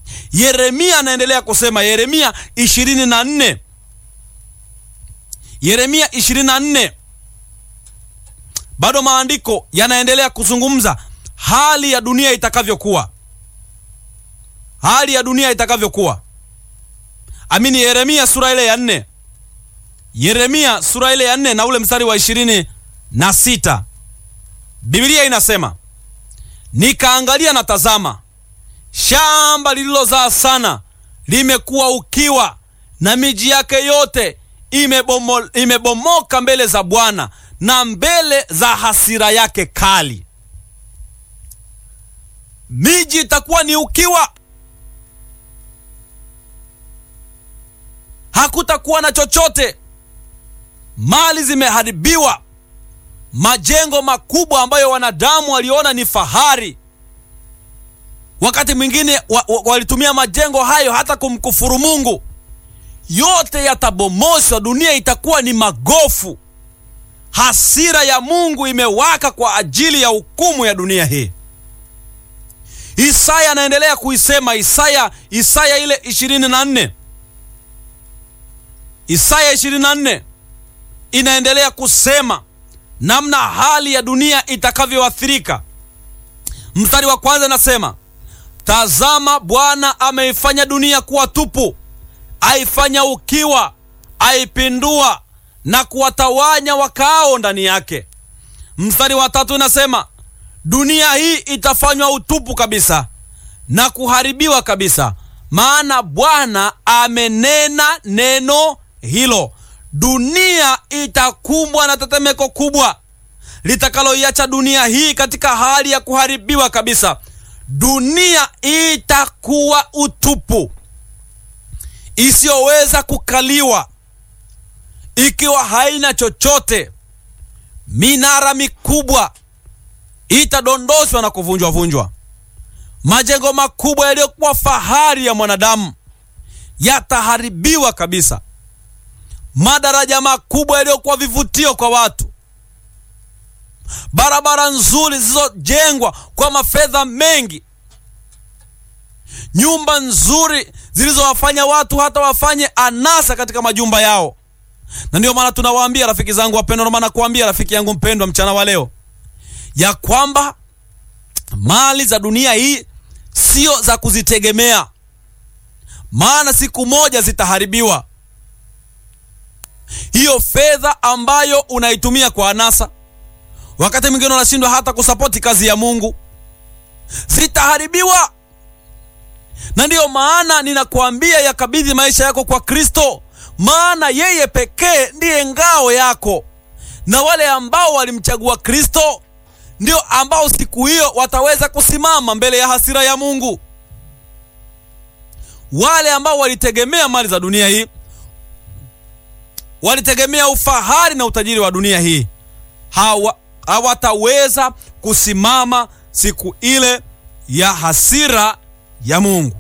Yeremia anaendelea kusema, Yeremia 24 Yeremia 24 bado maandiko yanaendelea kuzungumza hali ya dunia itakavyokuwa, hali ya dunia itakavyokuwa. Amini, Yeremia sura ile ya nne, Yeremia sura ile ya nne na ule mstari wa ishirini na sita Biblia inasema nikaangalia na tazama, shamba lililozaa sana limekuwa ukiwa, na miji yake yote imebomo, imebomoka mbele za Bwana na mbele za hasira yake kali. Miji itakuwa ni ukiwa, hakutakuwa na chochote, mali zimeharibiwa, majengo makubwa ambayo wanadamu waliona ni fahari, wakati mwingine wa, wa, walitumia majengo hayo hata kumkufuru Mungu, yote yatabomoshwa. Dunia itakuwa ni magofu. Hasira ya Mungu imewaka kwa ajili ya hukumu ya dunia hii. Isaya anaendelea kuisema, Isaya Isaya ile 24 Isaya 24 inaendelea kusema namna hali ya dunia itakavyoathirika. Mstari wa kwanza nasema, tazama, Bwana ameifanya dunia kuwa tupu, aifanya ukiwa, aipindua na kuwatawanya wakaao ndani yake. Mstari wa tatu inasema dunia hii itafanywa utupu kabisa na kuharibiwa kabisa, maana Bwana amenena neno hilo. Dunia itakumbwa na tetemeko kubwa litakaloiacha dunia hii katika hali ya kuharibiwa kabisa. Dunia itakuwa utupu isiyoweza kukaliwa ikiwa haina chochote. Minara mikubwa itadondoshwa na kuvunjwa vunjwa. Majengo makubwa yaliyokuwa fahari ya mwanadamu yataharibiwa kabisa. Madaraja makubwa yaliyokuwa vivutio kwa watu, barabara nzuri zilizojengwa kwa mafedha mengi, nyumba nzuri zilizowafanya watu hata wafanye anasa katika majumba yao na ndio maana tunawaambia rafiki zangu wapendwa, maana kuambia rafiki yangu mpendwa mchana wa leo ya kwamba mali za dunia hii sio za kuzitegemea, maana siku moja zitaharibiwa. Hiyo fedha ambayo unaitumia kwa anasa, wakati mwingine unashindwa hata kusapoti kazi ya Mungu, zitaharibiwa. Na ndiyo maana ninakuambia yakabidhi maisha yako kwa Kristo maana yeye pekee ndiye ngao yako, na wale ambao walimchagua Kristo ndio ambao siku hiyo wataweza kusimama mbele ya hasira ya Mungu. Wale ambao walitegemea mali za dunia hii, walitegemea ufahari na utajiri wa dunia hii, hawa hawataweza kusimama siku ile ya hasira ya Mungu.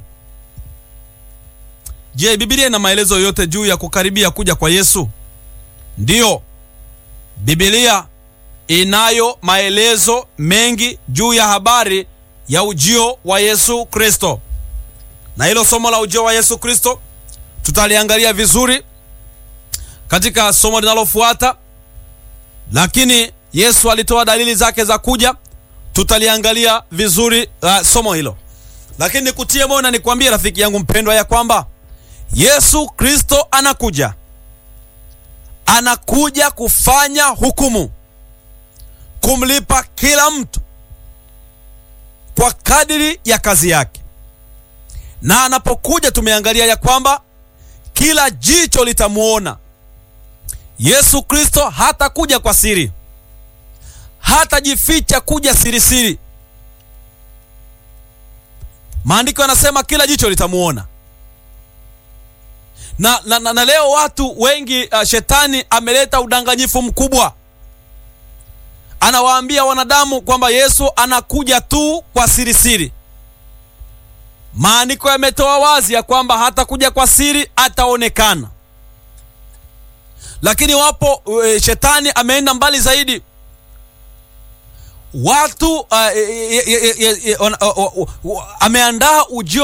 Je, Biblia ina maelezo yote juu ya kukaribia kuja kwa Yesu? Ndiyo, Biblia inayo maelezo mengi juu ya habari ya ujio wa Yesu Kristo, na hilo somo la ujio wa Yesu Kristo tutaliangalia vizuri katika somo linalofuata, lakini Yesu alitoa dalili zake za kuja, tutaliangalia vizuri uh, somo hilo, lakini nikutie moyo na nikwambie rafiki yangu mpendwa ya kwamba Yesu Kristo anakuja, anakuja kufanya hukumu, kumlipa kila mtu kwa kadiri ya kazi yake. Na anapokuja, tumeangalia ya kwamba kila jicho litamwona Yesu Kristo. Hatakuja kwa siri, hatajificha kuja sirisiri. Maandiko yanasema kila jicho litamwona na, na, na, na leo watu wengi uh, shetani ameleta udanganyifu mkubwa. Anawaambia wanadamu kwamba Yesu anakuja tu kwa siri siri. Maandiko yametoa wazi ya kwamba hatakuja kwa siri, ataonekana. Lakini wapo uh, shetani ameenda mbali zaidi. Watu uh, e, e, e, e, e, ameandaa ujio